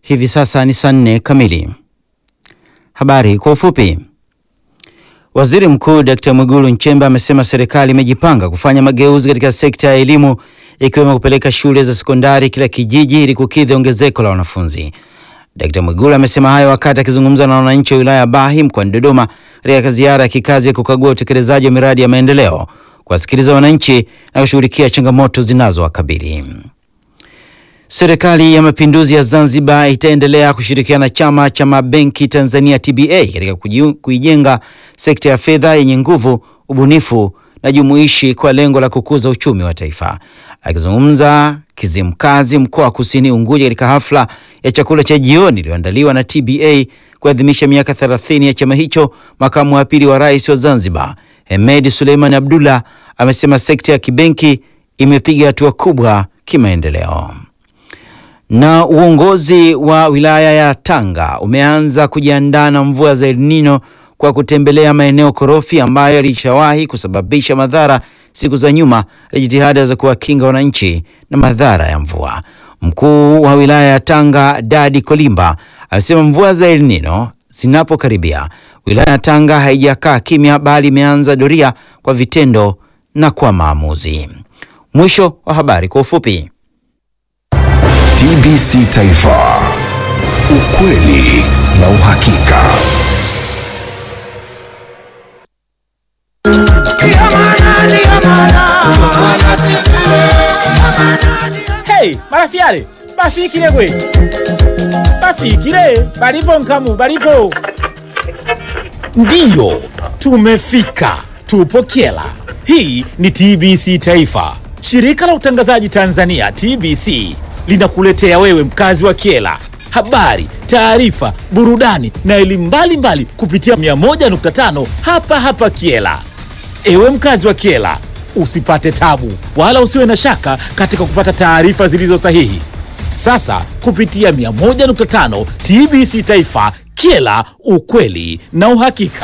Hivi sasa ni saa nne kamili. Habari kwa ufupi. Waziri Mkuu Dkt. Mwigulu Nchemba amesema serikali imejipanga kufanya mageuzi katika sekta ya elimu ikiwemo kupeleka shule za sekondari kila kijiji ili kukidhi ongezeko la wanafunzi. Dkt. Mwigulu amesema hayo wakati akizungumza na wananchi wa wilaya ya Bahi mkoani Dodoma katika ziara ya kikazi ya kukagua utekelezaji wa miradi ya maendeleo, kuwasikiliza wananchi na kushughulikia changamoto zinazowakabili. Serikali ya Mapinduzi ya Zanzibar itaendelea kushirikiana na Chama cha Mabenki Tanzania TBA katika kuijenga sekta ya fedha yenye nguvu, ubunifu na jumuishi kwa lengo la kukuza uchumi wa taifa. Akizungumza Kizimkazi, mkoa wa Kusini Unguja, katika hafla ya chakula cha jioni iliyoandaliwa na TBA kuadhimisha miaka 30 ya chama hicho, makamu wa pili wa rais wa Zanzibar Hemed Suleiman Abdullah amesema sekta ya kibenki imepiga hatua kubwa kimaendeleo na uongozi wa wilaya ya Tanga umeanza kujiandaa na mvua za El Nino kwa kutembelea maeneo korofi ambayo yalishawahi kusababisha madhara siku za nyuma na jitihada za kuwakinga wananchi na madhara ya mvua. Mkuu wa wilaya ya Tanga Dadi Kolimba alisema mvua za El Nino zinapokaribia, wilaya ya Tanga haijakaa kimya, bali imeanza doria kwa vitendo na kwa maamuzi. Mwisho wa habari kwa ufupi. TBC Taifa, ukweli na uhakika. Hey, marafiale bafikile gwe bafikile balipo nkamu balipo ndiyo tumefika tupo kyela hii ni tbc taifa shirika la utangazaji tanzania tbc linakuletea wewe mkazi wa kyela habari taarifa burudani na elimu mbalimbali kupitia 101.5 hapa hapa kyela Ewe mkazi wa Kiela, usipate tabu wala usiwe na shaka katika kupata taarifa zilizo sahihi. Sasa kupitia 101.5 TBC Taifa, Kiela, ukweli na uhakika.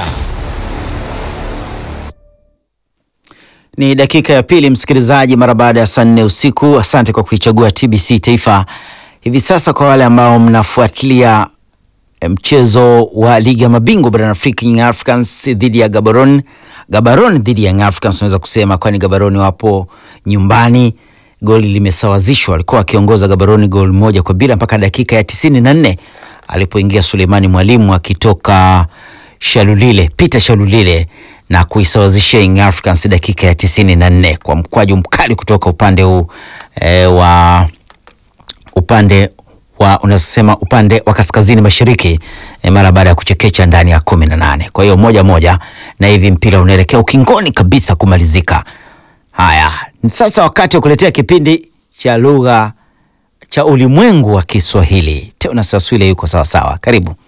Ni dakika ya pili, msikilizaji, mara baada ya saa nne usiku. Asante kwa kuichagua TBC Taifa. Hivi sasa, kwa wale ambao mnafuatilia mchezo wa ligi ya mabingwa barani Afrika, Young Africans dhidi ya Gaborone, Gaborone dhidi ya Young Africans, unaweza kusema kwani Gaborone wapo nyumbani. Goli limesawazishwa, alikuwa akiongoza Gaborone goli moja kwa bila mpaka dakika ya tisini na nne alipoingia Suleimani Mwalimu akitoka Shalulile, Peter Shalulile na kuisawazishia Young Africans dakika ya tisini na nne kwa mkwaju mkali kutoka upande huu e, wa upande wa unasema upande wa kaskazini mashariki e, mara baada ya kuchekecha ndani ya kumi na nane. Kwa hiyo moja moja, na hivi mpira unaelekea ukingoni kabisa kumalizika. Haya, ni sasa wakati wa kuletea kipindi cha lugha cha ulimwengu wa Kiswahili. Tena Saswile yuko sawasawa, karibu.